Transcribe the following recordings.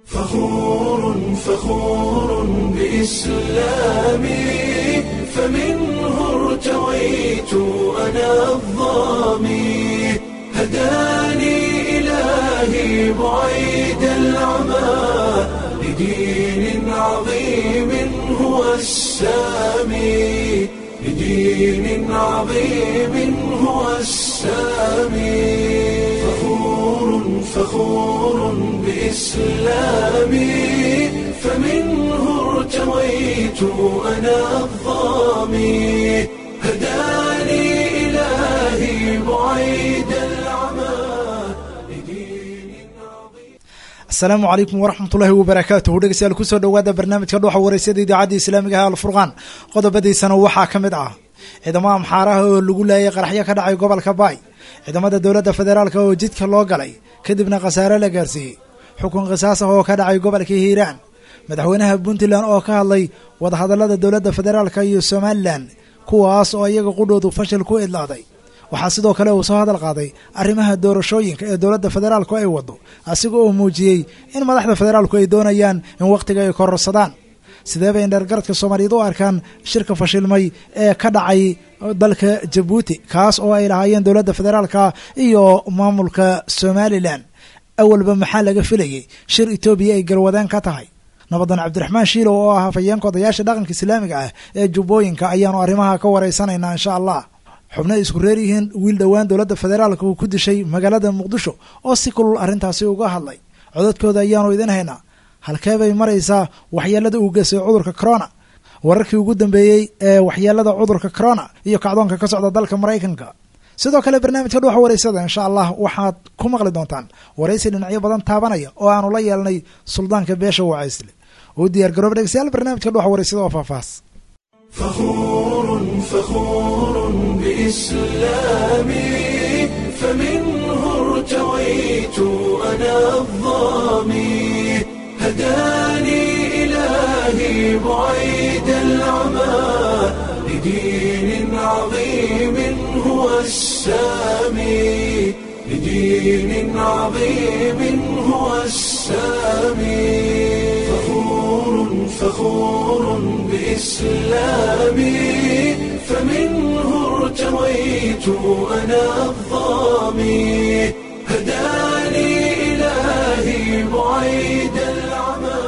فخور فخور بإسلامي فمنه ارتويت أنا الظامي هداني إلهي بعيد العمى لدين عظيم هو السامي لدين عظيم هو السامي فخور فخور بإسلامي فمنه ارتويت أنا الظامي هداني إلهي بعيد العمى لدين عظيم asalaamu calaykum waraxmatullaahi wabarakaatuhu dhegeystayaal kusoo dhowaada barnaamijka dhuuxa wareysada idaacadda islaamiga ah alfurqaan qodobadiisana waxaa ka mid ah ciidamada amxaaraha oo lagu laayay qaraxyo ka dhacay gobolka baay ciidamada dowladda federaalka oo jidka loo galay kadibna khasaare la gaarsiiyey xukun qisaas ah oo ka dhacay gobolka hiiraan madaxweynaha puntland oo ka hadlay wadahadallada dowladda federaalka iyo somalilan kuwaas oo iyaga qudhoodu fashil ku idlaaday waxaa sidoo kale uu soo hadal qaaday arrimaha doorashooyinka ee dowladda federaalku ay waddo asiga oo muujiyey in madaxda federaalku ay doonayaan in wakhtiga ay kororsadaan sidee bay indheergaradka soomaaliyeed u arkaan shirka fashilmay ee ka dhacay dalka jabuuti kaas oo ay lahaayeen dowladda federaalka iyo maamulka somalilan awalba maxaa laga filayey shir etoobiya ay garwadeen ka tahay nabadan cabdiraxmaan shiilow oo ah hafayeenka odayaasha dhaqanka islaamiga ah ee jubbooyinka ayaanu arrimaha ka wareysanaynaa insha allah xubno ay isku reer yihiin wiil dhowaan dowladda federaalka uu ku dishay magaalada muqdisho oo si kulul arrintaasi uga hadlay codadkooda ayaanu idin haynaa halkee bay maraysaa waxyeelada uu geystay cudurka corona wararkii ugu dambeeyey ee waxyeelada cudurka corona iyo kacdoonka ka socda dalka maraykanka sidoo kale barnaamijka dhuuxa wareysada insha allah waxaad ku maqli doontaan waraysi dhinacyo badan taabanaya oo aanu la yeelnay suldaanka beesha wacaysle uu diyaar garooba dhegeystayaal barnaamijka dhuuxa wareysada oo faahfaahs فخور فخور بإسلامي فمنه ارتويت أنا الظامي هداني إلهي بعيد العمى لدين عظيم هو السامي لدين عظيم هو السامي فخور فخور بإسلامي فمنه ارتويت أنا الظامي هداني إلهي بعيد العمى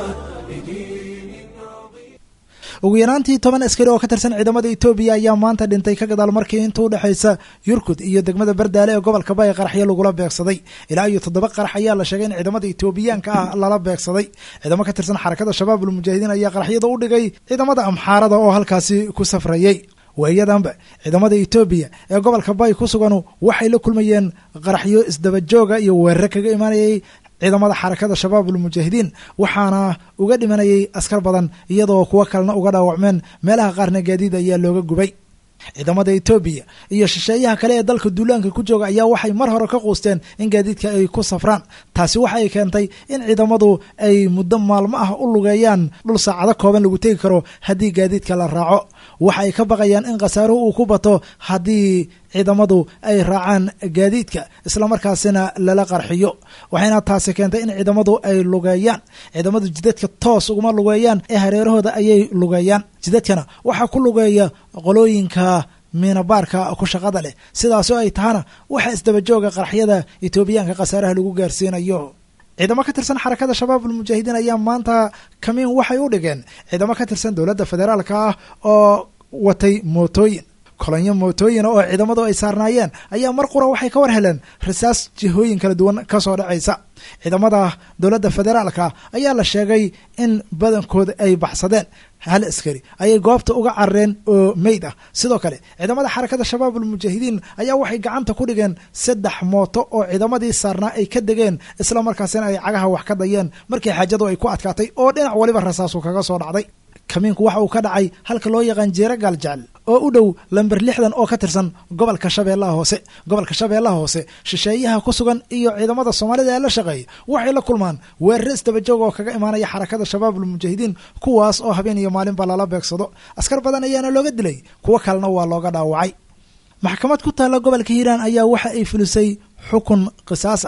لدين عظيم ugu yaraantii toban askari oo ka tirsan ciidamada etoobiya ayaa maanta dhintay ka gadaal markii inta u dhexaysa yurkud iyo degmada bardaale ee gobolka bay qaraxyo lagula beegsaday ilaa iyo toddoba qarax ayaa la sheegay in ciidamada etoobiyaanka ah lala beegsaday ciidamo ka tirsan xarakada shabaab ulmujaahidiin ayaa qaraxyada u dhigay ciidamada amxaarada oo halkaasi ku safrayey waayadanba ciidamada etoobiya ee gobolka bay ku suganu waxay la kulmayeen qaraxyo isdabajooga iyo weerare kaga imaanayay ciidamada xarakada shabaab ulmujaahidiin waxaana uga dhimanayay askar badan iyadoo kuwo kalena uga dhaawacmeen meelaha qaarna gaadiid ayaa looga gubay ciidamada etoobiya iyo shisheeyaha kale ee dalka duulaanka ku jooga ayaa waxay mar hore ka quusteen in gaadiidka ay ku safraan taasi waxay keentay in ciidamadu ay muddo maalmo ah u lugeeyaan dhul saacado kooban lagu tegi karo haddii gaadiidka la raaco waxa ay ka baqayaan in khasaaruhu uu ku bato haddii ciidamadu ay raacaan gaadiidka islamarkaasina lala qarxiyo waxayna taasi keentay in ciidamadu ay lugeeyaan ciidamadu jidadka toos uguma lugeeyaan ee hareerahooda ayay lugeeyaan jidadkana waxaa ku lugeeya qolooyinka miinabaarka ku shaqada leh sidaasoo ay tahana waxa isdabajooga qaraxyada etoobiyaanka khasaaraha lagu gaarsiinayo ciidamo ka tirsan xarakada shabaab ulmujaahidiin ayaa maanta kamiin waxay u dhigeen ciidamo ka tirsan dowladda federaalka ah oo watay mootooyin kolonyo mootooyina oo ciidamadu ay saarnaayeen ayaa mar qura waxay ka war heleen rasaas jihooyin kala duwan ka soo dhacaysa ciidamada dowladda federaalka ayaa la sheegay in badankooda ay baxsadeen hal askari ayay goobta uga carareen oo meyd ah sidoo kale ciidamada xarakada shabaab ulmujaahidiin ayaa waxay gacanta ku dhigeen saddex mooto oo ciidamadii saarnaa ay ka degeen isla markaasina ay cagaha wax ka dayeen markii xaajadu ay ku adkaatay oo dhinac waliba rasaasu kaga soo dhacday kamiinku waxa uu ka dhacay halka loo yaqaan jeera gaaljecel oo u dhow lamber lixdan oo ka tirsan gobolka shabeellaha hoose gobolka shabeellaha hoose shisheeyaha ku sugan iyo ciidamada soomaalida ee la shaqeeya waxay la kulmaan weerare isdabajoog oo kaga imaanaya xarakada shabaabul mujaahidiin kuwaas oo habeen iyo maalinba lala beegsado askar badan ayaana looga dilay kuwo kalena waa looga dhaawacay maxkamad ku taalla gobolka hiiraan ayaa waxa ay fulisay xukun qisaas ah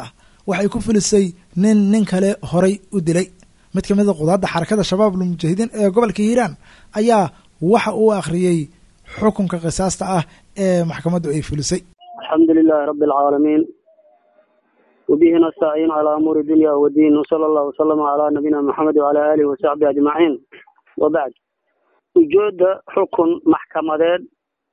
waxay ku filisay nin nin kale horay u dilay mid ka mid a qudaadda xarakada shabaab almujaahidiin ee gobolka hiiraan ayaa waxa uu akhriyey xukunka qisaasta ah ee maxkamaddu ay filisay alxamdu lilahi rabi alcaalamiin wabihi nastaciin calaa umuuri dunya wadiin wsala allahu wasalama calaa nabiyina maxamed wacala aalihi wasaxbihi ajmaciin wabacd ujeedda xukun maxkamadeed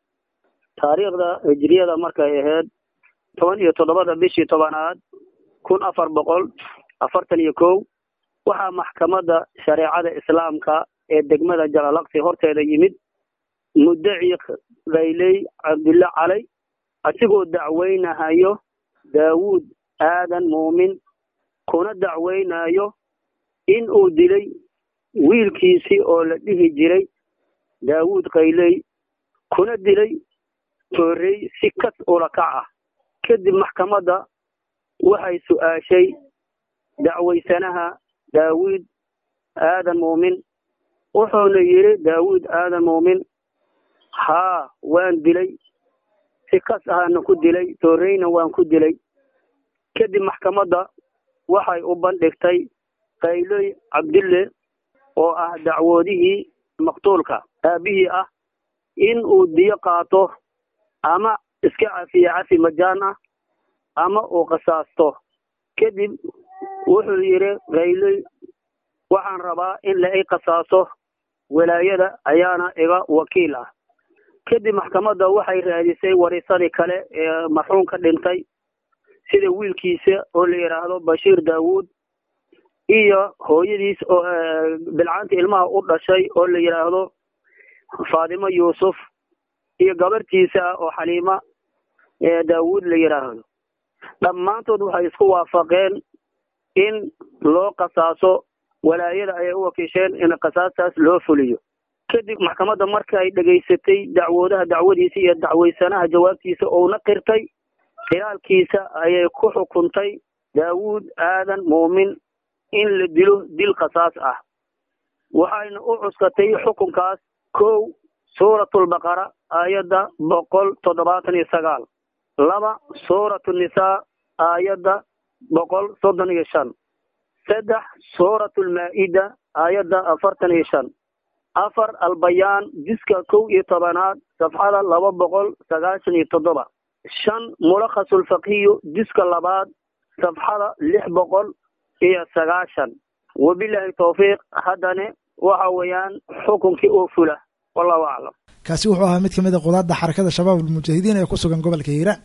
taariikhda hijriyada markay ahayd toban iyo toddobada bishii tobanaad kun afar boqol afartan iyo kow waxaa maxkamadda shareecada islaamka ee degmada jalalaqsi horteeda yimid muddaci kayley cabdulle calay asigoo dacweynahayo daawuud aadan muumin kuna dacweynayo in uu dilay wiilkiisii oo la dhihi jiray daawuud kayley kuna dilay toorey si kas ula kac ah kadib maxkamadda waxay su-aashay dacwaysanaha daawuud aadan muumin wuxuuna yidhi daawuud aadan muumin haa waan dilay si kas ahaana ku dilay tooreyna waan ku dilay kadib maxkamadda waxay u bandhigtay kayloy cabdille oo ah dacwoodihii maqtuulka aabihii ah in uu diyo qaato ama iska cafiye cafi majaan ah ama uu qisaasto kadib wuxuu yidhi kayloy waxaan rabaa in la i qisaaso walaayada ayaana iga wakiil ah kadib maxkamadda waxay raadisay warisadii kale ee marxuumka dhintay sida wiilkiisa oo la yidhaahdo bashiir daawuud iyo hooyadiis oo bilcaanta ilmaha u dhashay oo la yidhaahdo faatimo yuusuf iyo gabartiisa oo xaliima daawuud la yidhaahdo dhammaantood waxay isku waafaqeen in loo qasaaso walaayada ayay u wakiisheen in qasaastaas loo fuliyo kadib maxkamadda marka ay dhegaysatay dacwoodaha dacwadiisa iyo dacwaysanaha jawaabtiisa ouna qirtay khilaalkiisa ayay ku xukuntay daawuud aadan muumin in la dilo dil qasaas ah waxayna u cuskatay xukunkaas kow suuratulbaqara aayadda boqol toddobaatan iyo sagaal laba suuratu nisaa aayadda boqol soddon iyo shan saddex suuratulmaa-ida aayadda afartan iyo shan afar albayaan jiska kow iyo tobanaad safxada laba boqol sagaashan iyo toddoba shan mulakhasulfaqiyu jiska labaad safxada lix boqol iyo sagaashan wabilaahi tawfiiq haddane waxa weeyaan xukunkii oo fula wallahu aclam kaasi wuxuu ahaa mid ka mid a qudaadda xarakada shabaab almujaahidiin ee ku sugan gobolka hiiraan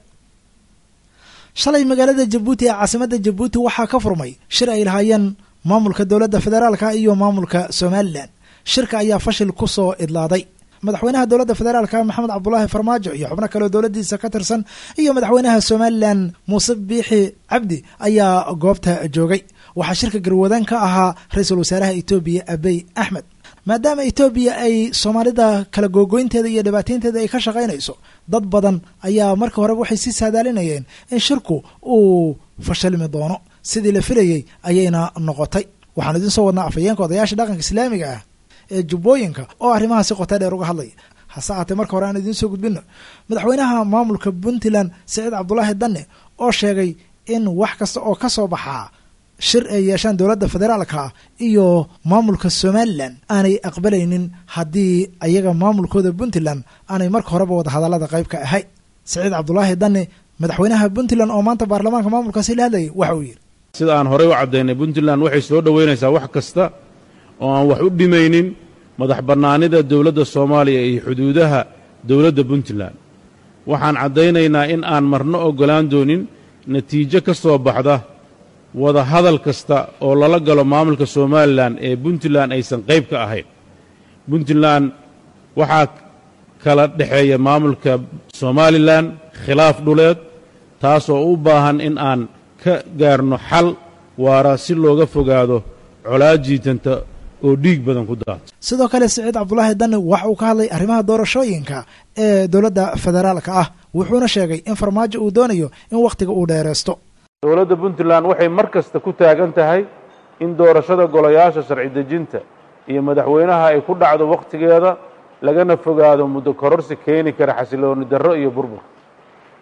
shalay magaalada jabuuti ee caasimadda jabuuti waxaa ka furmay shir ay lahaayeen maamulka dowladda federaalka iyo maamulka somalilan shirka ayaa fashil ku soo idlaaday madaxweynaha dowladda federaalka maxamed cabdulaahi farmaajo iyo xubno kaleoo dowladdiisa ka tirsan iyo madaxweynaha somalilan muuse biixi cabdi ayaa goobta joogay waxaa shirka garwadaan ka ahaa ra-iisul wasaaraha etoobiya abey axmed maadaama etoobiya ay soomaalida kala googoynteeda iyo dhibaateynteeda ay ka shaqaynayso dad badan ayaa marka horeba waxay sii saadaalinayeen in shirku uu fashilmi doono sidii la filayey ayayna noqotay waxaan idiin soo wadnaa afhayeenka odayaasha dhaqanka islaamiga ah ee jubbooyinka oo arrimaha si qota dheer uga hadlaya hase ahaatee marka hore aan idiin soo gudbino madaxweynaha maamulka puntland saciid cabdulaahi danne oo sheegay in wax kasta oo ka soo baxaa shir ay yeeshaan dowladda federaalka iyo maamulka somalilan aanay aqbalaynin haddii ayaga maamulkooda puntland aanay marka horeba wadahadallada qayb ka ahay saciid cabdulaahi danne madaxweynaha puntland oo maanta baarlamaanka maamulkaasi la hadlayay waxa uu yidhi sida aan horey u caddaynay puntland waxay soo dhoweynaysaa wax kasta oo aan wax u dhimaynin madax bannaanida dowladda soomaaliya iyo xuduudaha dowladda puntland waxaan caddaynaynaa in aan marno oggolaan doonin natiijo ka soo baxda wada hadal kasta oo lala galo maamulka somalilan ee puntland aysan qayb ka ahayn puntland waxaa kala dhexeeya maamulka somalilan khilaaf dhuleed taasoo u baahan in aan ka gaarno xal waara si looga fogaado colaad jiitanta oo dhiig badan ku daata sidoo kale siciid cabdulaahi danne waxa uu ka hadlay arrimaha doorashooyinka ee dowladda federaalka ah wuxuuna sheegay in farmaajo uu doonayo in wakhtiga uu dheeraysto dowladda puntland waxay mar kasta ku taagan tahay in doorashada golayaasha sharci dejinta iyo madaxweynaha ay ku dhacdo wakhtigeeda lagana fogaado muddo kororsi keeni kara xasilooni darro iyo burbur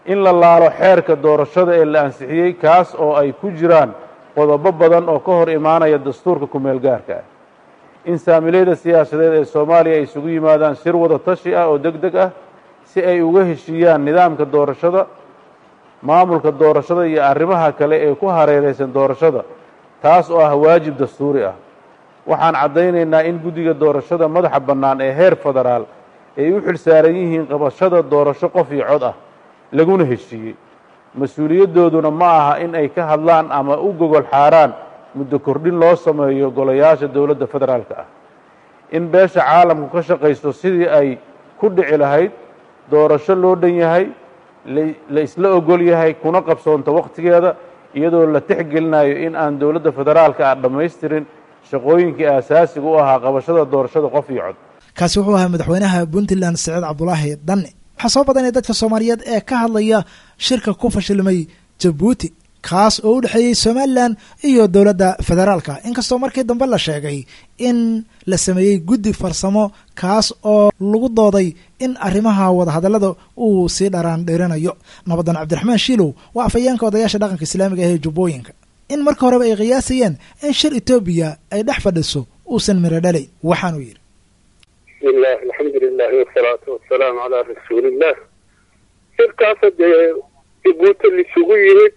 in la laalo xeerka doorashada ee la ansixiyey kaas oo ay ku jiraan qodobo badan oo ka hor imaanaya dastuurka ku-meel gaarka ah in saamilayda siyaasadeed ee soomaaliya ay isugu yimaadaan shir wada tashi ah oo deg deg ah si ay uga heshiiyaan nidaamka doorashada maamulka doorashada iyo arrimaha kale ee ku hareeraysan doorashada taas oo ah waajib dastuuri ah waxaan caddaynaynaa in guddiga doorashada madaxa bannaan ee heer federaal ay u xil saaran yihiin qabashada doorasho qof iyo cod ah laguna heshiiyey mas-uuliyaddooduna ma aha in ay ka hadlaan ama u gogol xaaraan muddo kordhin loo sameeyo golayaasha dowladda federaalka ah in beesha caalamku ka shaqaysto sidii ay ku dhici lahayd doorasho loo dhan yahay la isla ogol yahay kuna qabsoonto wakhtigeeda iyadoo la tixgelinayo in aan dowladda federaalka ah dhammaystirin shaqooyinkii aasaasiga u ahaa qabashada doorashada qof iyo cod kaasi wuxuu ahaa madaxweynaha puntland saciid cabdulaahi dhanne waxaa soo badanaya dadka soomaaliyeed ee ka hadlaya shirka ku fashilmay jabuuti kaas oo u dhexeeyey somalilan iyo dowladda federaalka inkastoo markii dambe la sheegay in la sameeyey guddi farsamo kaas oo lagu dooday in arrimaha wadahadallada uu sii dharaan dheeranayo nabadan cabdiraxmaan shiilow waa afhayeenka odayaasha dhaqanka islaamiga ah ee jubbooyinka in marka horeba ay qiyaasayeen in shir etoobiya ay dhex fadhiso uusan miro dhalayn waxaanuu yidhi bismillaah alxamdu lilahi wasalaatu wasalaamu calaa rasuuliillah shirkaasa dee jabuuti lisugu yimid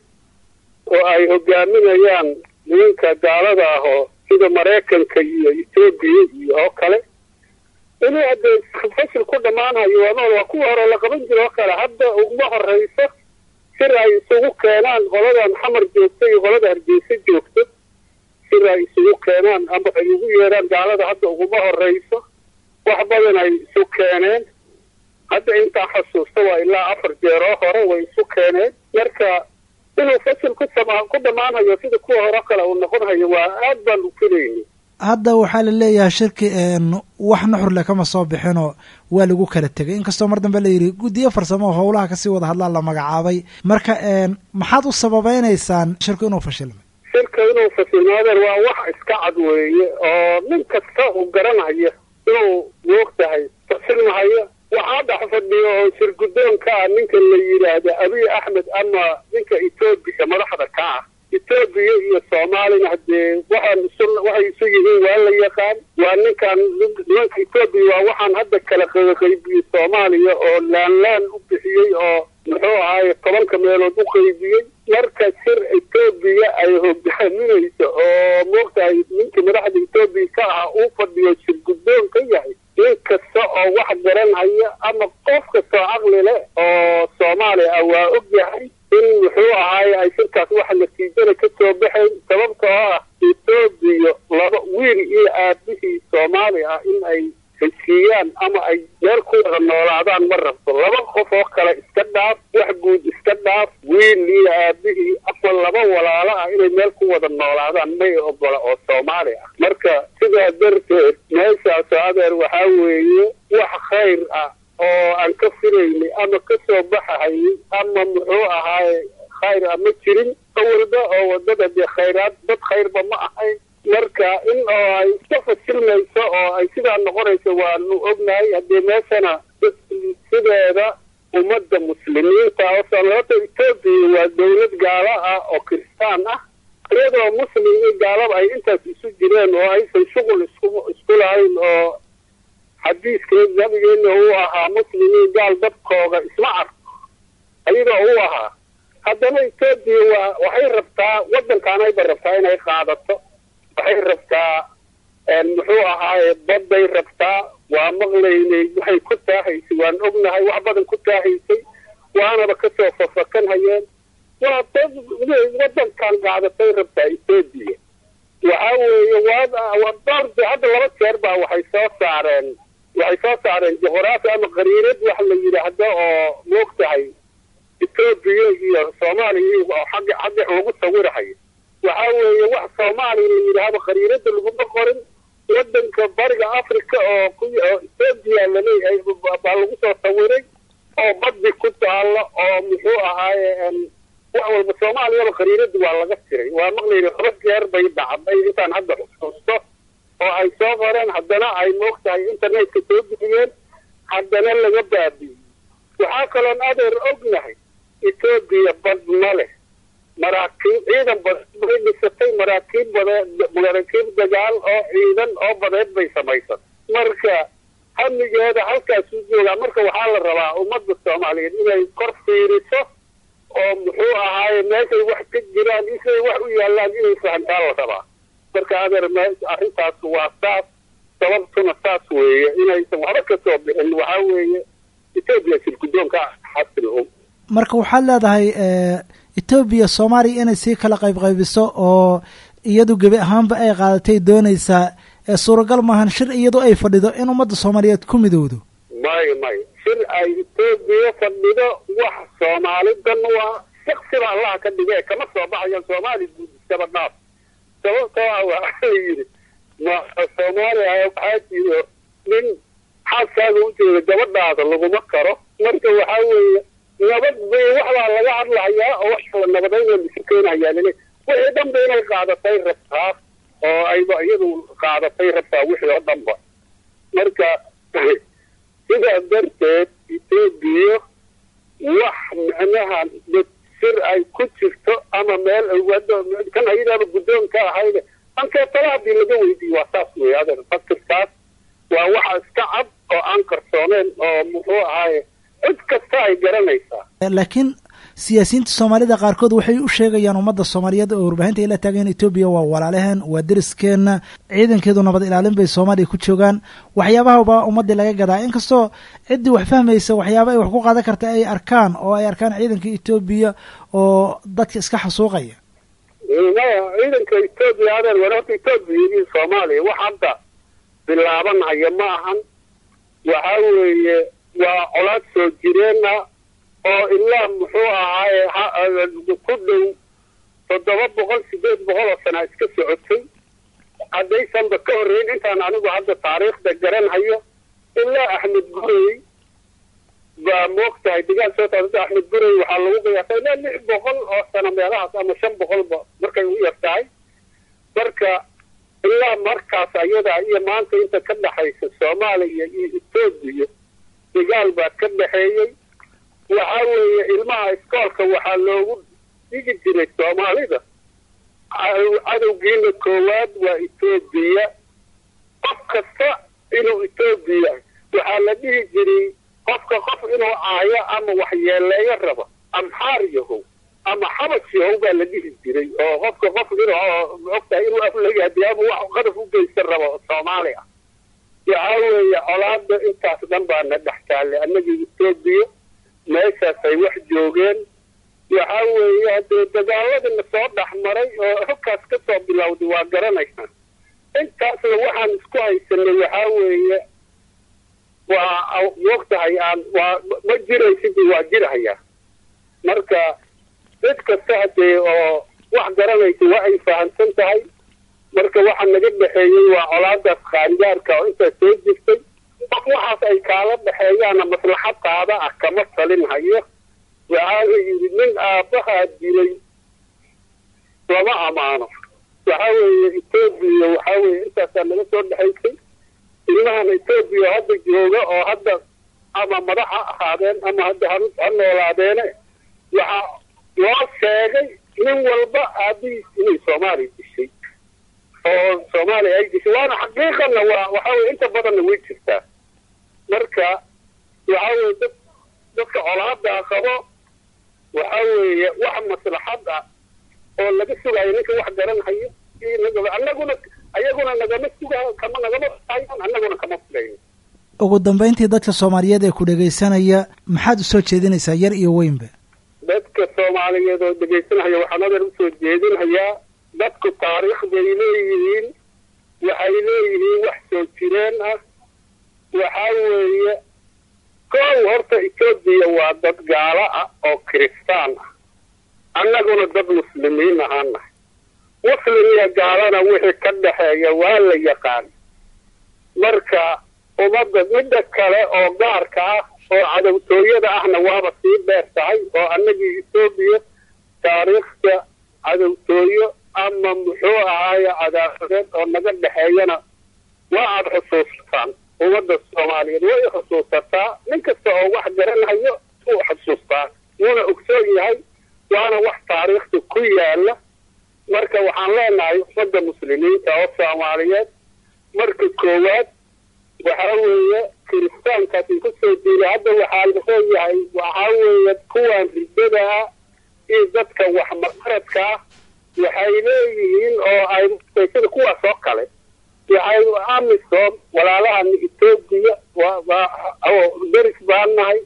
oo ay hogaaminayaan nimanka gaalada ah oo sida maraykanka iyo etoobiya iyo oo kale inuu haddee fashil ku dhammaanayo waanool waa kuwa hore la qaban jira oo kale hadda uguma horrayso sir ay isugu keenaan qoladan xamar joogta iyo qolada hargeysa joogto sir ay isugu keenaan ama ay ugu yeedhaan gaalada hadda uguma horrayso wax badan ay isu keeneen hadda intaan xasuusta waa ilaa afar jeeroo hore way isu keeneen marka inuu fasil ku sama ku dhammaanhayo sida kuwa hore kale uu noqonhayo waa aad baan u filayni hadda waxaa la leeyahay shirki wax nuxurle kama soo bixinoo waa lagu kala tegay inkastoo mar dambe la yidhi guddiyo farsamo oo howlaha kasii wada hadlaan la magacaabay marka maxaad u sababeynaysaan shirku inuu fashilmay shirka inuu fasilmaadeen waa wax iska cad weeye oo nin kasta uu garanaya inuu moog tahay fasilmahayo waxaa dhex fadhiyo oo shir guddoonka ah ninka la yidhaahda abiy axmed ama ninka etoobiya madaxda ka ah etoobiya iyo soomaalina haddee waxaan isu waxay isu yihiin waa la yaqaan waa ninkan nimanka etoobiya waa waxaan hadda kala qaybiyey soomaaliya oo laanlaan u bixiyey oo muxuu ahaaye tobanka meelood u qaybiyey marka shir etoobiya ay hogaaminayso oo moogtahay ninkii madaxda etoobiya ka ahaa uu fadhiyo shir guddoon ka yahay nin kasta oo wax garanhaya ama qof kasta oo caqli leh oo soomaaliya ah waa og yahay in muxuu ahaaye ay shirkaas waxa natiijada ka soo baxayn sababtoo ah etoobiya laba wiil iyo aabihii soomaali ah in ay heshiiyaan ama ay meel ku wada noolaadaan ma rabto laba qof oo kale iska dhaaf wax guud iska dhaaf wiil iyo aabihii ama laba walaalo ah inay meel ku wada noolaadaan may ogola oo soomaali ah marka sidaa darteed meeshaasoo adeer waxaa weeye wax khayr ah oo aan ka filaynay ama ka soo baxahayay ama muxuu ahaaye khayr ah ma jirin awalba oo wadada dee khayraad dad khayrba ma ahayn marka in oo ay iska fasilmayso oo ay sidaa noqonayso waanu ognahay haddee meeshana sideeda ummadda muslimiinta oo sababta etoobiya waa dawlad gaalo ah oo kiristaan ah iyadoo muslim iyo gaalaba ay intaas isu jireen oo aysan shuqul isku isku lahayn oo xadiiskee nabigeena uu ahaa muslimiin gaal dadkooga isma arko ayadoo uu ahaa haddana etoobiya waa waxay rabtaa waddankaanayba rabtaa inay qaadato waxay rabtaa muxuu ahaaye badday rabtaa waa maqlaynay waxay ku taahaysay waan ognahay wax badan ku taahaysay waanaba kasoo fafakan hayeen waa dad waddankan qaadatay rabtaa etoobiya waxaa weeye waa doorde hadda laba jeer baa waxay soo saareen waxay soo saareen juqraafi ama qariirad wax la yidhaahdo oo moog tahay etoobiya iyo soomaaliya oo xagga xagga lagu sawirahayo waxaa weeye wax soomaaliya la yidhaahdo qariirada laguma qorin waddanka bariga africa oo ku oo etoobiya laleeyahay baa lagu soo sawiray oo baddi ku taalo oo muxuu ahaaye wax walba soomaaliyaba qariirada waa laga tiray waa maqlayna laba jeer bay dhacday intaan hadda xusuusto oo ay soo qoreen haddana ay moog tahay internetka soo bixiyeen haddana laga baabi'iyey waxaa kaloon adeer ognahay etoobiya bad ma leh maraakiib ciidan badeed bay dhisatay maraakiib badeed maraakiib dagaal oo ciidan oo badeed bay samaysan marka hamigeeda halkaasuu joogaa marka waxaa la rabaa ummadda soomaaliyeed inay kor fiiriso oo muxuu ahaaye meeshay wax ka jiraan isay wax u yaallaan inay fahantaa la rabaa marka adeer me arrintaas waa saas sababtuna saas weeye inaysan waxba ka soo bixin waxaa weeye etoobiya shirgudoonka xasil og marka waxaad leedahay etoobiya soomaaliya inay sii kala qayb qaybiso oo iyadu gebi ahaanba ay qaadatay doonaysaa suuragal maahan shir iyadu ay fadhido in ummadda soomaaliyeed ku midowdo mayo mayo shir ay etoobiya fadhido wax soomaalidan waa shaksiba allaha ka dhige kama soo baxayan soomaali guud iskaba dhaaf sababtoo ah waxaa la yidhi ma soomaaliya waxaa jiro nin xaaskaaga u jeeda gabadhaada laguma karo marka waxaa weeye nabad bay waxbaa laga hadlahayaa oo wax la nabadayn la isu keenayaa lele wixii dhanba inay qaadatay rabtaa oo ayba iyadu qaadatay rabtaa wixii oo dhanba marka sidaa darteed etoobiya wax micnaha sir ay ku jirto ama meel kan ayadaaba guddoonka ahayde ankeetala haddii laga weydiiyo waa saas wey adeer fakirkaas waa waxa iska cad oo aan qarsooneyn oo muxuu ahaaye cid kasta ay garanaysaa laakiin siyaasiyiinta soomaalida qaarkood waxay u sheegayaan ummadda soomaaliyeed oo warbaahinta ay la taageen etoobiya waa walaalaheen waa deriskeenna ciidankeedu nabad ilaalin bay soomaaliya ku joogaan waxyaabahaba ummaddii laga gadaa inkastoo ciddii wax fahmaysa waxyaaba ay wax ku qaadan karta ay arkaan oo ay arkaan ciidanka etoobiya oo dadka iska xasuuqaya maya ciidanka etoobiya adeer war horta etoobiya iyo soomaaliya wax hadda bilaabanaya ma ahan waxaa weeye waa colaad soo jireenna oo ilaa muxuu ahaaye ku dhow toddoba boqol sideed boqol oo sana iska socotay haddaysanba ka horreyn intaan anigu hadda taariikhda garanhayo ilaa axmed gurey baa moogtahay dagaal soo taasada axmed gurey waxaa lagu qiyaasay ilaa lix boqol oo sano meelahaas ama shan boqolba markay u yar tahay marka ilaa markaas ayadaa iyo maanta inta ka dhexaysa soomaaliya iyo etoobiya dagaal baa ka dhexeeyey waxaa weeye ilmaha iskoolka waxaa loogu dhigi jiray soomaalida cadowgiina koowaad waa etoobiya qof kasta inuu etoobiya waxaa la dhihi jiray qofka qof inuu caayo ama waxyeeleeyo rabo amxaar yahow ama xabash yahow baa la dhihi jiray oo qofka qof inuu ogtahay inuu aflagahadiy ama wax qadaf u geysta rabo soomaali ah waxaa weeye colaada intaas dhan baana dhex taallay annagii etoobiya meeshaas ay wax joogeen waxaa weeye haddee dagaaladina soo dhex maray oo xogkaas ka soo bilowday waa garanaysaa intaasna waxaan isku haysanay waxaa weeye waa moogtahay aan waa ma jiraysidii waa jirhayaa marka cid kasta haddee oo wax garanaysa waa ay fahamsan tahay marka waxa naga dhexeeyey waa colaadaas qaangaarka oo intaas soo jirtay qof waxaas ay kaala dhexeeyaana maslaxadaada ah kama talin hayo waxaa la yidhi nin aabbahaa dilay lama amaano waxaa weeye etoobiya waxaa weeye intaasaa naga soo dhexaysay ilmahan etoobiya hadda jooga oo hadda ama madax ha ahaadeen ama hadda ha ha noolaadeene waxaa loo sheegay nin walba aabihiis inay soomaaliya dishay oo soomaaliya ay dishay waana xaqiiqana waa waxaa weye inta badanna way jirtaa marka waxaa weye dad dadka colaadaa qabo waxaa weeye wax maslaxad ah oo laga sugayo ninka wax garanhayo annaguna ayaguna nagama sugayo kama nagama hayan annaguna kama fulayn ugu dambayntii dadka soomaaliyeed ee ku dhegaysanaya maxaad usoo jeedinaysaa yar iyo weynba dadka soomaaliyeed oo dhegaysanaya waxaan adeer usoo jeedinhayaa dadku taariikh bay leeyihiin waxay leeyihiin wax soo jireen ah waxaa weeye kow horta etoobiya waa dad gaalo ah oo kiristaan ah annaguna dad muslimiin ahaan nahay muslim iyo gaalana wixii ka dhexeeya waa la yaqaan marka ummadda midda kale oo gaarka ah oo cadowtooyada ahna waaba sii dheer tahay oo annagii etoobiya taariikhda cadowtooyo ama muxuu ahaaye cadaafadeed oo naga dhexeeyana waa aada xusuustaan ummadda soomaaliyeed way xusuusataa nin kasta oo wax garanhayo uu xusuustaa wuuna ogsoon yahay waana wax taariikhda ku yaala marka waxaan leenahay ummadda muslimiinta oo soomaaliyeed marka koowaad waxa weeye kiristaankaas in kusoo diilay hadda waxaa leeyahay waxaa weeye kuwan riddada ah iyo dadka waxmaqaradka ah waxay leeyihiin oo ay sida kuwaas oo kale waxay amisom walaalahana etoobiya deris baan nahay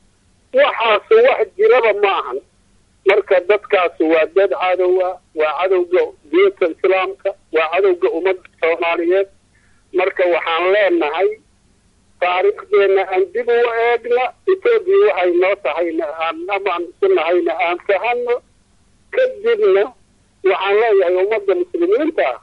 waxaasu wax jiraba ma ahan marka dadkaasu waa dad cadowa waa cadowga diinta islaamka waa cadowga ummadda soomaaliyeed marka waxaan leenahay taariikhdeenna aan dib u eegna etoobiya waxay noo tahayna aan amaan isu nahayna aan fahano kadibna waxaan leeyahay ummadda muslimiinta ah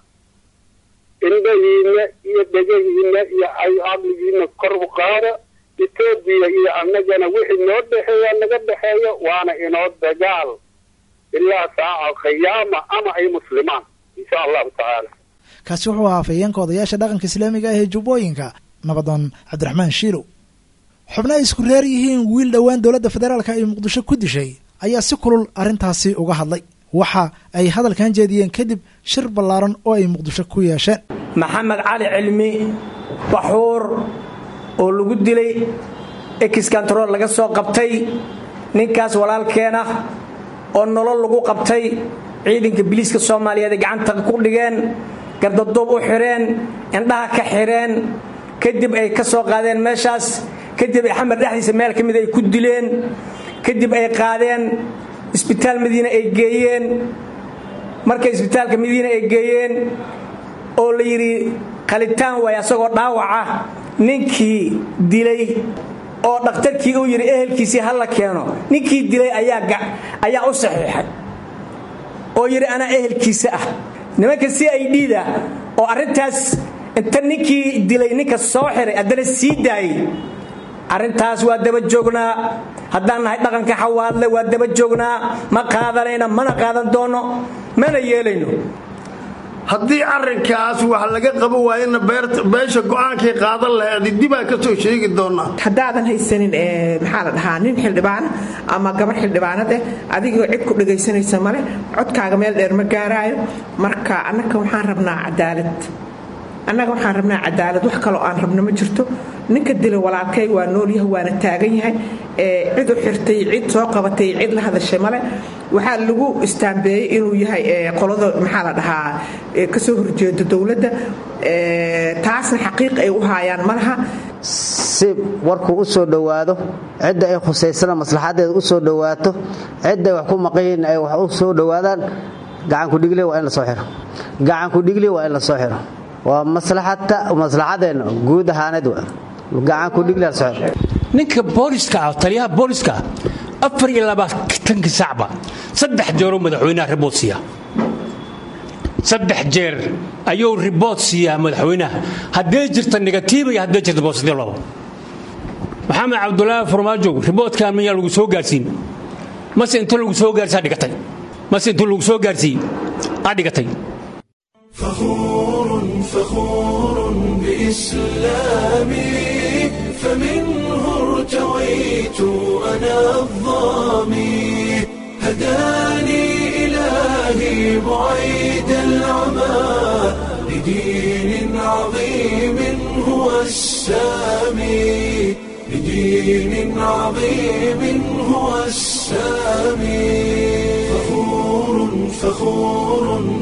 indhahiina iyo dhegahiina iyo caqligiina kor u qaada etoobiya iyo annagana wixii noo dhexeeya naga dhexeeyo waana inoo dagaal ilaa saaca khiyaama ama ay muslimaan insha allahu tacaala kaasi wuxuu ahaa afhayeenka odayaasha dhaqanka islaamiga ah ee jubbooyinka nabadoon cabdiraxmaan shiilow xubno ay isku reer yihiin wiil dhowaan dowladda federaalka ay muqdisho ku dishay ayaa si kulul arrintaasi uga hadlay waxa ay hadalkan jeediyeen kadib shir ballaaran oo ay muqdisho ku yeesheen maxamed cali cilmi baxuur oo lagu dilay exkantarool laga soo qabtay ninkaas walaalkeena oo nolol lagu qabtay ciidanka biliiska soomaaliyeed ay gacanta ku dhigeen gardaduub u xidheen indhaha ka xidheen kadib ay ka soo qaadeen meeshaas kadib xamar dhexdiisa meel ka mid ay ku dileen kadib ay qaadeen isbitaal madiine ay geeyeen markay isbitaalka madiine ay geeyeen oo la yidhi qalitaan waay asagoo dhaawaca ninkii dilay oo dhakhtarkii uu yidhi ehelkiisii ha la keeno ninkii dilay ayaa u saxiixay oo yidhi anaa ehelkiisa ah nimanka c i d da oo arrintaas inta ninkii dilay ninka soo xiray haddana sii daayey arrintaas waa daba joognaa haddaan nahay dhaqanka xawaadle waa daba joognaa ma qaadanayna mana qaadan doono mana yeelayno haddii arrinkaas wax laga qabo waayana beesha go-aankay qaadan lahayd dibaa ka soo sheegi doonaa haddaadan haysanin maxaa la dhahaa nin xildhibaan ama gabar xildhibaanad eh adigoo cid ku dhagaysanaysa male codkaaga meel dheer ma gaaraayo marka annaka waxaan rabnaa cadaalad annaga waxaan rabnaa cadaalad wax kaloo aan rabno ma jirto ninka dila walaalkay waa noolyahay waana taagan yahay cid u xirtay cid soo qabatay cid la hadashay male waxaa lagu istaambeeyey inuu yahay qolada maxaa la dhahaa kasoo horjeeda dowladda taasna xaqiiq ay u haayaan malaha si warkuu u soo dhowaado cidda ay khusaysana maslaxadeeda u soo dhowaato cidday wax ku maqayiin ay wax u soo dhowaadaan gacankudhigle waa in la soo xiro gacankudhigle waa in la soo xiro waa maslaxadeenna guud ahaaneed gacankudhigle soo xiro ninka booliska ah taliyaha booliska ah afar iyo labaatanka sacba saddex jeeroo madaxweynaha ribood siiya saddex jeer ayuu ribood siiyaa madaxweynaha haddee jirta negatiiva iyo haddee jirta bositive laba maxamed cabdulaahi farmaajo riboodkan miyaa lagu soo gaarsiin mase inta lagu soo gaarsiyaa dhigatay mase inta lagu soo gaarsiiyey aa dhigatay فخور فخور بإسلامي فمنه ارتويت أنا الظامي هداني إلهي بعيد العمى لدين عظيم هو السامي لدين عظيم هو السامي فخور فخور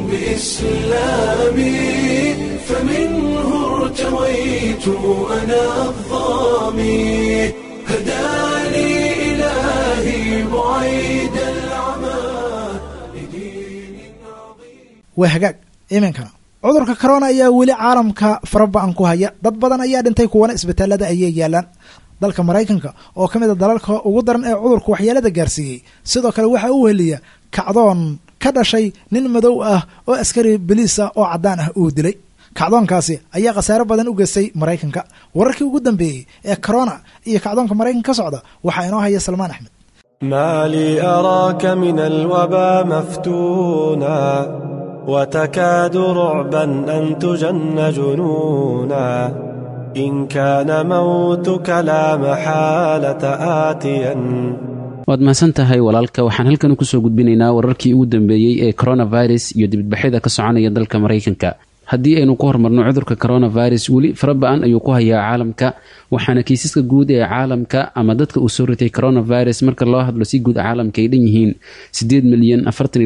بإسلامي فمنه ارتويت أنا الظامي هداني إلهي بعيد العمى لدين عظيم waa hagaag iminkana cudurka corona ayaa weli caalamka faraba-an ku haya dad badan ayaa dhintay kuwana isbitaalada ayay yaalaan dalka maraykanka oo ka mid a dalalka ugu daran ee cudurku waxyeelada gaarsiiyey sidoo kale waxaa u heliya kacdoon ka dhashay nin madow ah oo askari baliis ah oo caddaan ah uu dilay kacdoonkaasi ayaa khasaaro badan u geystay maraykanka wararkii ugu dambeeyey ee corona iyo kacdoonka maraykanka ka socda waxaa inoo haya salmaan axmed ما لي أراك من الوبا مفتونا وتكاد رعبا أن تجن جنونا إن كان موتك لا محالة آتيا waad mahadsan tahay walaalka waxaan halkan kusoo gudbinaynaa wararkii ugu dambeeyey ee coronavirus iyo dibadbaxyada ka soconaya dalka maraykanka haddii aynu ku hormarno cudurka coronavirus weli faraba-an ayuu ku hayaa caalamka waxaana kiisaska guud ee caalamka ama dadka uu soo ritay coronavirus marka loo hadlo si guud caalamka ay dhan yihiin milyan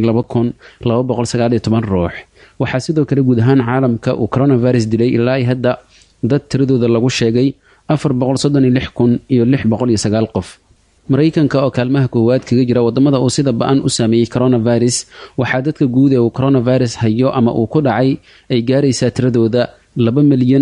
ruux waxaa sidoo kale guud ahaan caalamka uu coronavirus dilay ilaa hadda dad tiradooda lagu sheegay iyo qof maraykanka oo kaalmaha koowaad kaga jira wadamada uu sida ba-an u saameeyey coronavirus waxaa dadka guud ee uu coronavirus hayo ama uu ku dhacay ay gaaraysaa tiradooda milyan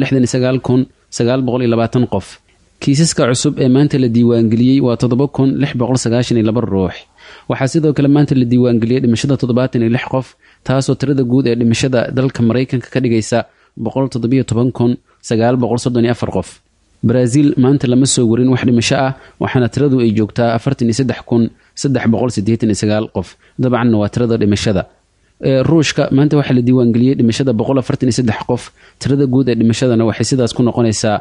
qof kiisaska cusub ee maanta la diiwaangeliyey waa ruux waxaa sidoo kale maanta la diiwaangeliyey dhimashada qof taasoo tirada guud ee dhimashada dalka maraykanka ka dhigaysa qof baraaziil maanta lama soo warin wax dhimasho ah waxaana tiradu ay joogtaa qof dabcanna waa tirada dhimashada ruushka maanta waxaa la diiwaangeliyey dhimashada qof tirada guud ee dhimashadana waxay sidaas ku noqonaysaa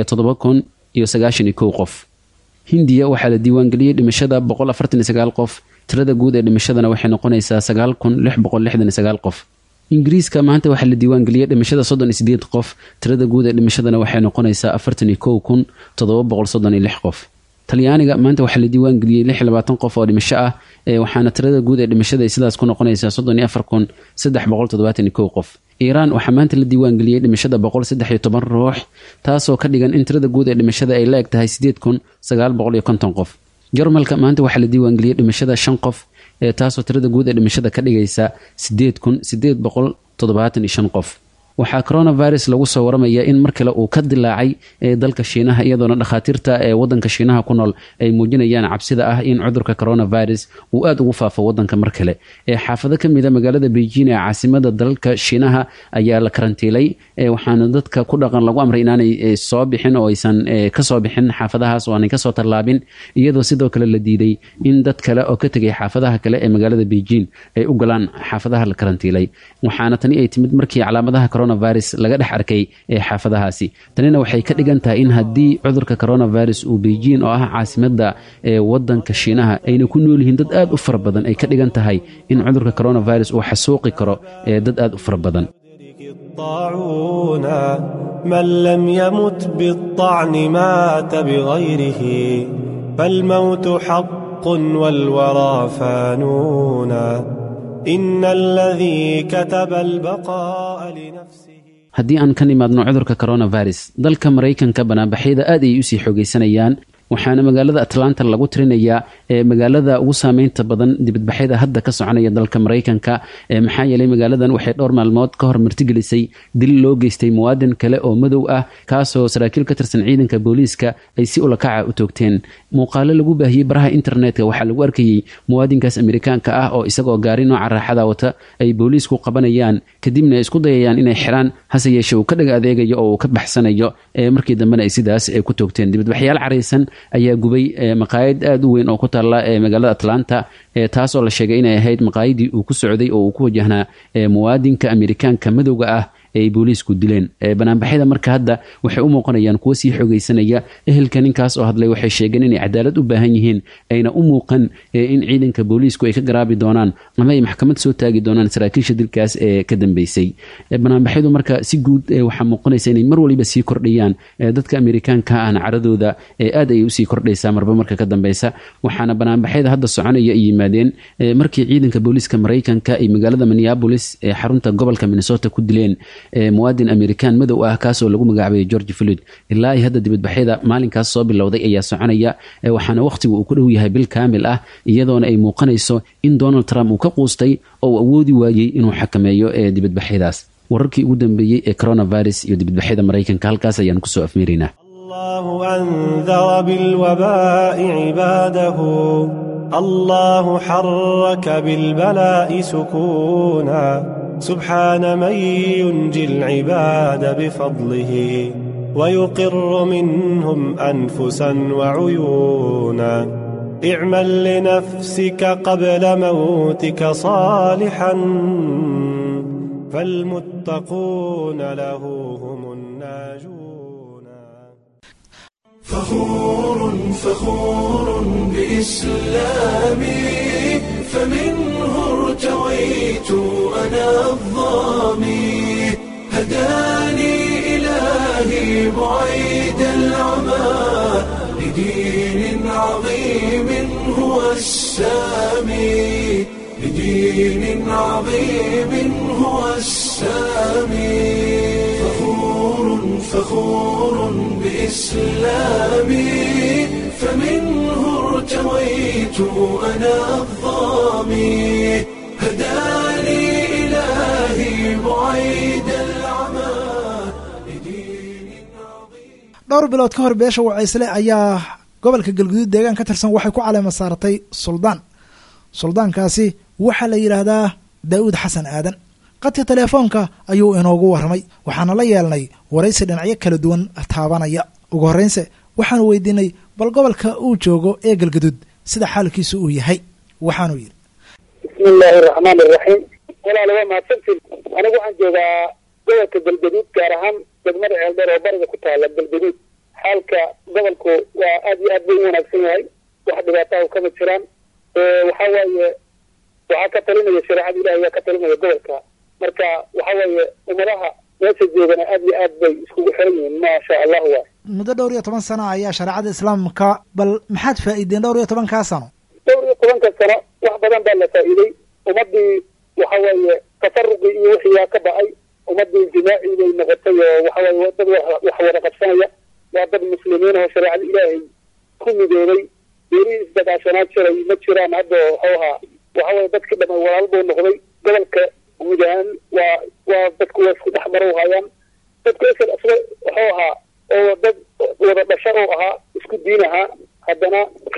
qof hindiya waxaa la diiwaangeliyey dhimashada qof tirada guud ee dhimashadana waxay noqonaysaa qof ingiriiska maanta waxaa la diiwaangeliyey dhimashada qof tirada guud ee dhimashadana waxay noqonaysaa qof talyaaniga maanta waxaa la diiwaangeliyey qof oo dhimasho ah waxaana tirada guud ee dhimashada sidaas ku noqonaysaa qof iiraan waxaa maanta la diiwaangeliyey dhimashada ruux taasoo ka dhigan in tirada guud ee dhimashada ay la eg tahay qof jarmalka maanta waxaa la diiwaangeliyey dhimashada shan qof taasoo tirada guud ee dhimashada ka dhigaysa qof waxaa coronavirus lagu soo waramaya in mar kale uu ka dilaacay dalka shiinaha iyadoona dhakhaatiirta ee wadanka shiinaha ku nool ay muujinayaan cabsida ah in cudurka coronavirus uu aada ugu faafo wadanka mar kale xaafado kamida magaalada beijing ee caasimada dalka shiinaha ayaa la karantiilay waxaana dadka ku dhaqan lagu amray inaanay soo bixin oo aysan kasoo bixin xaafadahaas oo aanay kasoo tallaabin iyadoo sidoo kale la diiday in dad kale oo ka tegay xaafadaha kale ee magaalada beijing ay u galaan xaafadaha la karantiilay waxaana tani ay timid markii calaamadaha coronavirus laga dhex arkay ee xaafadahaasi tanina waxay ka dhigan tahay in haddii cudurka coronavirus uu beijing oo ah caasimada ee wadanka shiinaha ayna ku nool yihiin dad aada u fara badan ay ka dhigan tahay in cudurka coronavirus uu xasuuqi karo ee dad aada u fara badan الطاعون من لم يمت بالطعن مات بغيره فالموت حق والورى فانون إن الذي كتب البقاء لنفسه haddii aan ka nimaadno cudurka coronavirus dalka maraykanka banaanbaxyada aad ayay usii xoogaysanayaan waxaana magaalada atlanta lagu tirinayaa ee magaalada ugu saameynta badan dibadbaxyada hadda ka soconaya dalka maraykanka maxaa yeelay magaaladan waxay dhowr maalmood ka hor martigelisay dil loo geystay muwaadin kale oo madow ah kaasoo saraakiil ka tirsan ciidanka booliiska ay si ulakaca u toogteen muuqaalo lagu baahiyey baraha internetka waxaa lagu arkayey muwaadinkaas amerikaanka ah oo isagoo gaari nooca raaxada wata ay booliisku qabanayaan kadibna ay isku dayayaan inay xiraan hase yeeshe uu ka dhag adeegayo oo uu ka baxsanayo markii dambena ay sidaas ku toogteen dibadbaxyaal caraysan ayaa gubay maqaayad aada u weyn oo ku taalla magaalada atlanta taasoo la sheegay inay ahayd maqaayadii uu ku socday oo uu ku wajahnaa muwaadinka amerikaanka madowga ah ay booliisku dileen banaanbaxyada marka hadda waxay u muuqanayaan kuwo sii xogaysanaya ehelka ninkaas oo hadlay waxay sheegeen inay cadaalad u baahan yihiin ayna u muuqan in ciidanka booliisku ay ka garaabi doonaan ama ay maxkamad soo taagi doonaan saraakiisha dilkaas ee ka dambeysay banaanbaxyadu marka si guud waxaa muuqanaysa inay mar waliba sii kordhayaan dadka amerikaanka ahna caradooda aad ayay usii kordhaysaa marba marka ka dambeysa waxaana banaanbaxyada hadda soconaya ay yimaadeen markii ciidanka booliiska maraykanka ay magaalada minneabolis ee xarunta gobolka minnesota ku dileen muwaadin amerikaan madow ah kaasoo lagu magacaabayay george floyd ilaa ay hadda dibadbaxyada maalinkaas soo bilowday ayaa soconaya waxaana wakhtigu uu ku dhow yahay bil kaamil ah iyadoona ay muuqanayso in donald trump uu ka quustay oo uu awoodi waayey inuu xakameeyo dibadbaxyadaas wararkii ugu dambeeyey ee coronavirus iyo dibadbaxyada maraykanka halkaas ayaan kusoo afmeeraynaa الله أنذر بالوباء عباده الله حرك بالبلاء سكونا سبحان من ينجي العباد بفضله ويقر منهم أنفسا وعيونا اعمل لنفسك قبل موتك صالحا فالمتقون له هم الناجون فخور فخور بإسلامي فمنه ارتويت أنا الظامي هداني إلهي بعيد العمى لدين عظيم هو السامي لدين عظيم هو السامي فخور فخور بإسلامي فمنه ارتويت أنا الظامي هداني إلهي بعيد العمى dhowr bilood ka hor beesha wacaysle ayaa gobolka galguduud deegaan ka tirsan waxay ku caleema saaratay suldaan suldaankaasi waxaa la yidhaahdaa daa'uud xasan aadan qadka teleefoonka ayuu inoogu warramay waxaana la yeelnay waraysi dhinacyo kala duwan taabanaya ugu horreynse waxaanu weydiinay bal gobolka uu joogo ee galguduud sida xaalkiisu uu yahay waxaanuu yidhi bismi illaahi araxmaan iraxiim walaal waa mahadsantiin anigu waxaan joogaa gobolka galgaduud gaar ahaan degmada ceeldheer oo bariga ku taala galgaduud xaalka gobolku waa aad iyo aad buu u wanaagsan yahay wax dhibaataha kama jiraan waxa waaye waxaa ka talinaya shareecada ilahi ayaa ka talinaya gobolka marka waxa waaye ummadaha meesha joogana aad iyo aad bay iskugu xiran yihiin maasha allahu waay muddo dhowr iyo toban sano ayaa shareecada islaamka bal maxaad faa'iideen dhowr iyo tobankaa sano dhowr iyo tobanka sano wax badan baa la faa'iiday ummadii waxa waaye tafaruqii iyo wixiiyaa ka ba'ay ummadii jimaaci bay noqotay oo waxa waaye dad wax wada qabsanaya waa dad muslimiin oo shareecada ilaahay ku midoobay beerihii isdagaashanaad jiray ma jiraan hadda waxuu ahaa waxa waye dadkii dhamay walaal buu noqday gobolka guud ahaan waa waa dadku waa isku dhex marow hayaan dadku isal asla waxuu ahaa oo dad wada dhasho oo ahaa isku diin ahaa haddana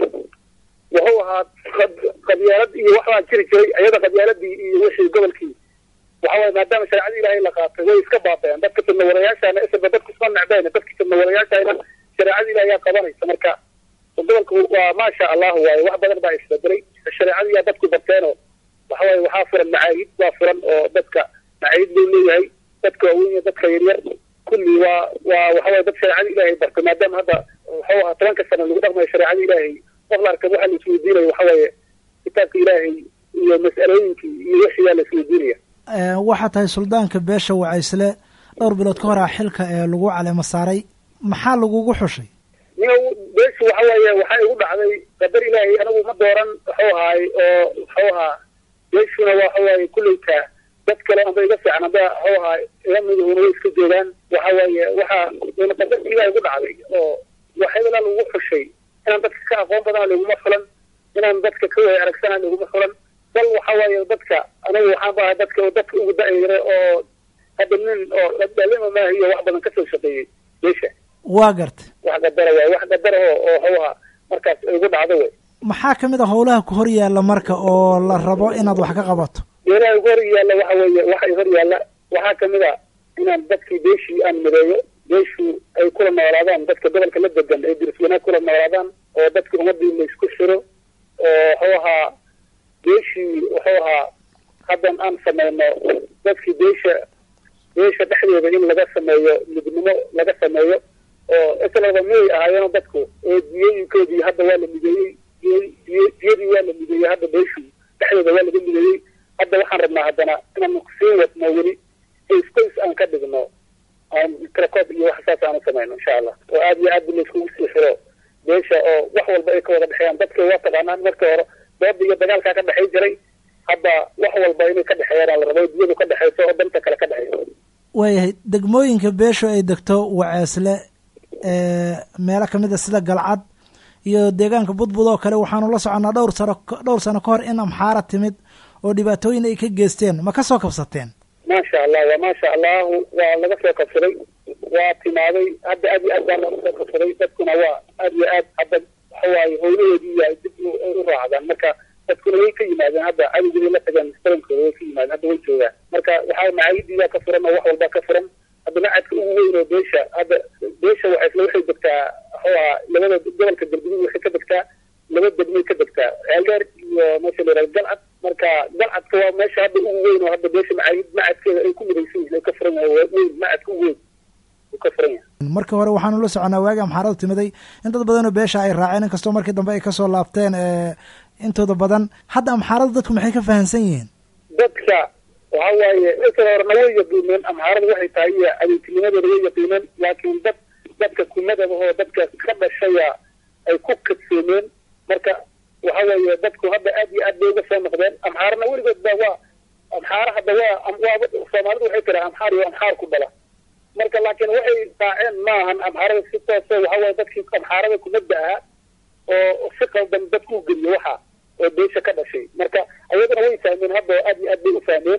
wuxuu ahaa qabyaalad iyo waxbaa jiri jiray ayada qabyaaladii iyo wixii gobolkii waxa waye maadaama shareecada ilaahay la qaatay way iska baabeen dadka fidnawadayaashaana isalba dadku isma necbeen dadka fidnawadayaashana shareecada ilahay yaa qabanaysa marka gobolku waa maasha allahu waaye wax badan baa isbedelay shareecada yaa dadku barteenoo waxa waaye waxaa furan macaahid waa furan oo dadka macaahid buu leeyahay dadka waaweyn iyo dadka yaryar kulli waa waa waxa waye dad shareecada ilaahay bartay maadaama hadda wuxuu ahaa tobanka sano lagu dhaqmayo shareecada ilaahay qof la arka waxaa la isweydiinaya waxa waaye kitaabka ilaahay iyo mas'alooyinkii iyo wixii yaa la isweydiinaya waxaa tahay suldaanka beesha wacaysle dhowr bilood ka hor ah xilka ee lagu caleemo saaray maxaa lagugu xushay nin beeshu waxa waaye waxaa igu dhacday qadar ilaahay anigu ma dooran wuxuu ahaay oo wuxuu ahaa beeshuna waxa waaye kulleyta dad kale amba iga fiican amba wuxuu ahaa iga midahuna way iska joogaan waxa waaye waxaa qadarki ilahay igu dhacday oo waxyadala lagu xushay inaan dadka ka aqoon badana laguma fulan inaan dadka ka way aragsana laguma fulan bal waxa waaye dadka anigu waxaan baahay dadka dadka ugu da-yare oo hadda nin oo dhalima maahiyo wax badan kasoo shaqeeyey beesha waa gartay wax qadara waay wax qadara oo oo hawha markaas igu dhacdo wey maxaa ka mid a howlaha ku hor yaalla marka oo la rabo inaad wax ka qabato meelaha igu hor yaalla waxa weeye waxa i hor yaalla waxaa kamid a inaan dadkii beeshii aan mideeyo beeshu ay kula noolaadaan dadka gobolka la degan ay diris wanaag kula noolaadaan oo dadka ummadii la isku xiro oo wuxuu ahaa beeshii wuxuu ahaa haddan aan sameyno dadkii beesha beesha dhexdeeda in laga sameeyo midnimo laga sameeyo oo islaba miyay ahaayeen dadku oo diyooyinkoodii hadda waa la mideeyey diyadii waa la mideeyey hadda beeshu dhexdeeda waa laga mideeyey hadda waxaan rabnaa haddana inaan sii wadno weli qoys aan ka dhigno aan tracob iyo wax saas aan u samayno insha allah oo aad iyo aad la iskugu sii xiro beesha oo wax walba ay ka wada dhexeeyaan dadka waa taqaanaan marka hore dooda iyo dagaalkaa ka dhexay jiray hadda wax walba inay ka dhexeeyaan la rabo diyadu ka dhexeyso oo danta kale ka dhexeyso waayahay degmooyinka beeshu ay degto waceesle meelo kamid a sida galcad iyo deegaanka budbud oo kale waxaanu la soconnaa dhowr sano dhowr sano ka hor in amxaara timid oo dhibaatooyin ay ka geysteen ma ka soo kabsateen maasha allah waa maasha allahu waa laga soo kabsaday waa timaaday hadda aad iyo aad baa laga soo kabsaday dadkuna waa aad iyo aad hadda waxawaaye howlahoodii iyo dib u raacdaan marka dadkuna way ka yimaadeen hadda adigii la tageen starankooda way ka yimaadeen hadda way joogaan marka waxaa macaayidii ka furan oo wax walba ka furan hadda macadka ugu weyn oo beesha hadda beesha waxaysla waxay degtaa wuxuu ahaa labada gobolka galguduud waxay ka degtaa laba degmay ka degtaa ceeldheer iyo meesha la yihahdo galcad marka galcadka waa meesha hadda ugu weyn oo hadda beesha macaayid macadkeeda ay ku midaysan yihiin ay ka furan yahay waa weyn macadka ugu weyn uu ka furan yahay markii hore waxaanu la soconaa waagi amxaaradu timiday in dad badanoo beesha ay raaceen inkastoo markii dambe ay kasoo laabteen intooda badan hadda amxaaradu dadku maxay ka fahamsan yihiin dadka waxa waaye isla horena way yaqiineen amxaaradu waxay tahay iyo adeegtinimadeeda way yaqiineen laakiin dad dadka kumadaba oo dadka ka dhashaya ay ku kadsoomeen marka waxa weeye dadku hadda aad iyo aad bay uga soo noqdeen amxaarana weligood ba waa amxaara hadda waa waaba soomaalidu waxay tiraa amxaar iyo amxaar ku dhala marka laakiin waxay raaceen maahan amxaarada si tooso waxa waye dadkii amxaarada kumadda ahaa oo si qaldan dadku geliyo waxa oo beesha ka dhashay marka ayadana way fahmeen hadda aad iyo aad bay u fahmeen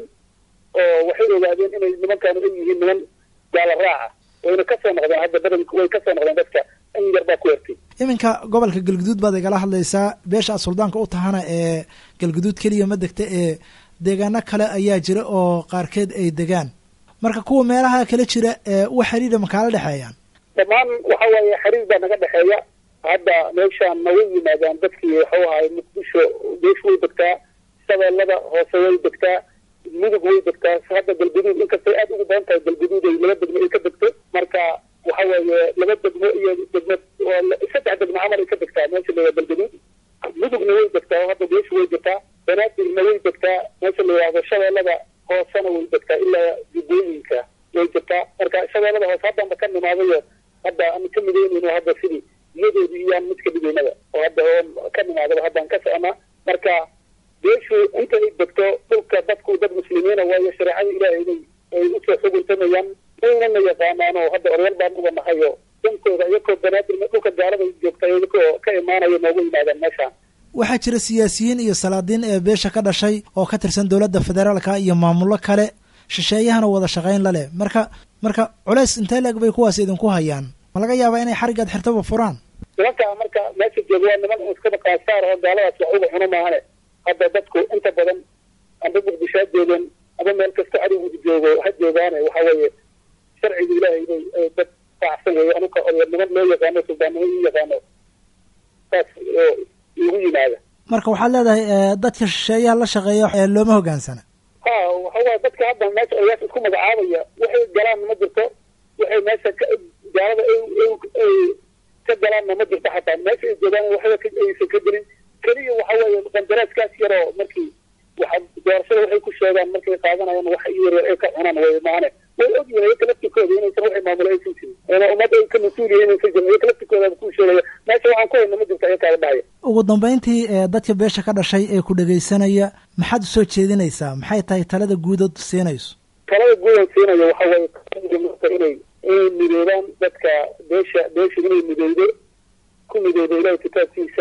oo waxay ogaadeen inay nimankaanu ay yihiin niman gaala raaca wayna kasoo noqdeen hadda badanku way kasoo noqdeen dadka in yar baa ku hertay iminka gobolka galguduud baad igala hadlaysaa beesha aad suldaanka u tahana ee galguduud keliya ma degta ee deegaano kale ayaa jira oo qaarkeed ay degaan marka kuwa meelaha kala jira wax xiriira makaala dhexeeyaan dhammaan waxa weeye xiriir baa naga dhexeeya hadda meeshaan na way yimaadaan dadkii waxau ahay muqdisho beeshu way degtaa shabeellada hoose way degtaa mudug way degtaa hadda galguduud inkastay aad ugu badan tahay galguduud ay laba degmo ay ka degto marka waxa weeye laba degmo iyo degmo saddex degmo camal ay ka degtaa meesha la galguduud mudugna way degtaa oo hadda beeshu way degtaa banaadirna way degtaa meesha la yidhaahdo shabeellada hoosena way degtaa ilaa jubbooyinka way degtaa marka shabeellada hoose haddanba ka nimaadayo hadda aan ka midaynayno hadda sidii iyadoodii iyaan mid ka dhigaynaba oo hadda oo ka nimaadaba haddaan ka soconaa marka beeshu inta ay degto dhulka dadku dad muslimiina waayo shareecada ilaahay inay ay usoo xuguntamayaan waynana yaqaanaan oo hadda oryal baan uga nahayo dankooda iyakoo banaadir dhulka gaalada joogta iyakoo ka imaanayo noogu yimaadaan meeshaan waxaa jira siyaasiyiin iyo salaadiin ee beesha ka dhashay oo ka tirsan dowladda federaalka iyo maamullo kale shisheeyahana wada shaqayn la leh marka marka culays intee leeg bay kuwaas idinku hayaan ma laga yaabaa inay xarigaad xirtaba furaan nimankaa marka meesha jooga waa niman iskaba qaasaar oo gaaladaas wax uga cuno maahane hadda dadku inta badan amba muqdisho ha joogeen aba meel kasta adigu joogo ha joogaane waxa weeye sharciga ilaahay bay dad raacsan weeye anuka niman loo yaqaano suldaannimo ii yaqaano saas oo igu yimaada marka waxaad leedahay dadka shisheeyaha la shaqeeya ee looma hogaansana ha waxa waaye dadka hadda meesha odayaasha isku magacaabaya waxay galaan ma jirto waxay meesha ka gaalada ay ka galaanna ma jirto xataa meesha ay joogaan waxba aysan ka gelin keliya waxa weeye qandaraaskaas yaroo markii waxa doorashada waxay ku sheegaan markay qaadanayaan wax yar yar ay ka cunaan way maane way ogyihin iyaka laftikooda inaysan waxay maamulo aysan jirin ina ummad ay ka mas-uul yihiin inaysan jirin iyaka laftikooda ku sheegaya meesha waxaan ku hayna ma jirto iyakaaga dhahaya ugu dambeyntii dadka beesha ka dhashay ee ku dhegaysanaya maxaad usoo jeedinaysaa maxay tahay talada guudood siinayso talada guudan siinayo waxa weeye marka inay inay midoobaan dadka beesha beesha inay midowdo ku midowdo ilahay kitaabkiisa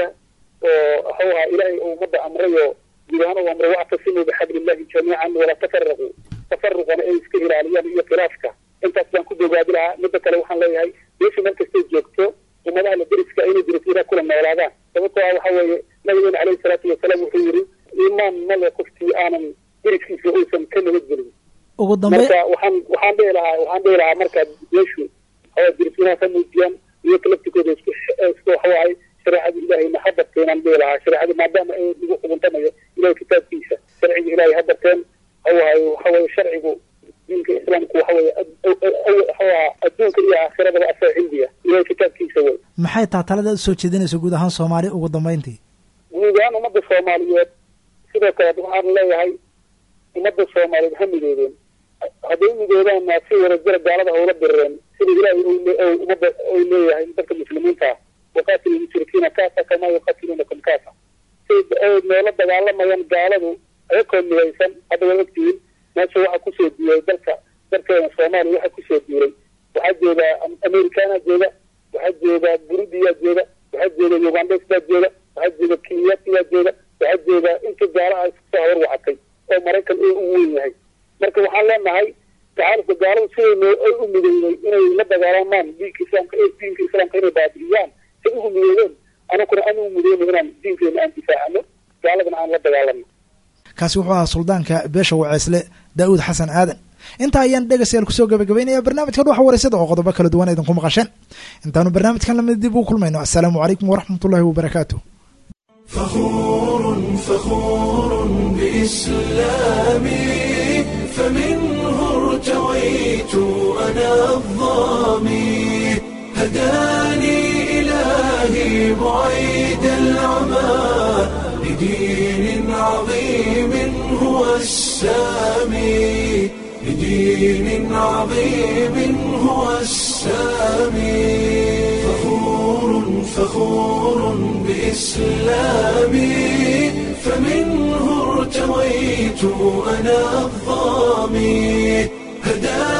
oo waxau ahaa ilaahay uu ummadda amrayo guud ahaan uu amray wactasimuu bixablillahi jamiican walaa tafaraquu tafaruqana ay iska ilaaliyaan iyo khilaafka intaas baan ku bogaadi lahaa midda kale waxaan leeyahay beesha meel kastay joogto ummadaha la deriska inay derisina kula noolaadaan sababtoo ah waxa weeye nabigeena caleyhi salaatu wasalaam wuxuu yidhi iimaan male qofkii aanan deriskiisa uusan ka nabadgelin ugu dambe marka waxaan waxaan dhihi lahaa waxaan dhihi lahaa marka beeshu hawa derisinaha ka muujiyaan iyo kalaftikooda isku isku waxawahay shareecada ilaahayna ha darteenaan dhihi lahaa shareecada maadaama ay lagu xuguntamayo ilahay kitaabkiisa sharciga ilaahay ha darteen hawahay waxaweye sharcigu diinka islaamku waxaweye waxawaha adduunka iyo aakhirada asaa cilmiya ilahay kitaabkiisa wey maxay taha talada usoo jeedinaysa guud ahaan soomaali ugu dambeyntii guud ahaan ummadda soomaaliyeed sidoo kale waxaan leeyahay ummadda soomaaliyeed ha midoobeen hadday midoobaanna si wadajira gaalada hawla direen sida ilaahay ummadda uu leeyahay dadka muslimiinta ah waqaatilu lmushrikiina kaasa kamaa yuqatiluunakum kaasa say ay noola dagaalamayaan gaaladu ayakoo midaysan hadda waad ogtihiin meesha waxaa kusoo duulay dalka dalkeena soomaaliya waxaa kusoo duulay waxaa jooga americana jooga waxaa jooga burudiyaa jooga waxaa jooga ugandes baa jooga waxaa jooga kenyati baa jooga waxaa jooga inta gaalaha iskusoo hawar wacatay oo maraykan uu u weyn yahay marka waxaan leenahay tacaalufka gaaladu siday ay u mideeyey inay la dagaalamaan diinka islaamka diinka islaamka inay baabi'iyaan say ugu midoobeen anakuna aan ugu mideyno inaan diinkeena aan difaacano gaaladana aan la dagaalano kaasi wuxuu ahaa suldaanka beesha waceesle daa'uud xasan aadan intaa ayaan dhegaystayaal kusoo gabagabaynaya barnaamijka dhuxa wareysada oo qodobo kala duwan idinku maqasheen intaanu barnaamijkan lamid dib ugu kulmayno assalaamu calaykum waraxmat ullahi wabarakaatu فخور فخور بإسلامي فمنه ارتويت أنا الظامي هداني إلهي بعيد العمى لدين عظيم هو السامي لدين عظيم هو السامي فخور فخور بإسلامي فمنه ارتويت أنا الظامي هداني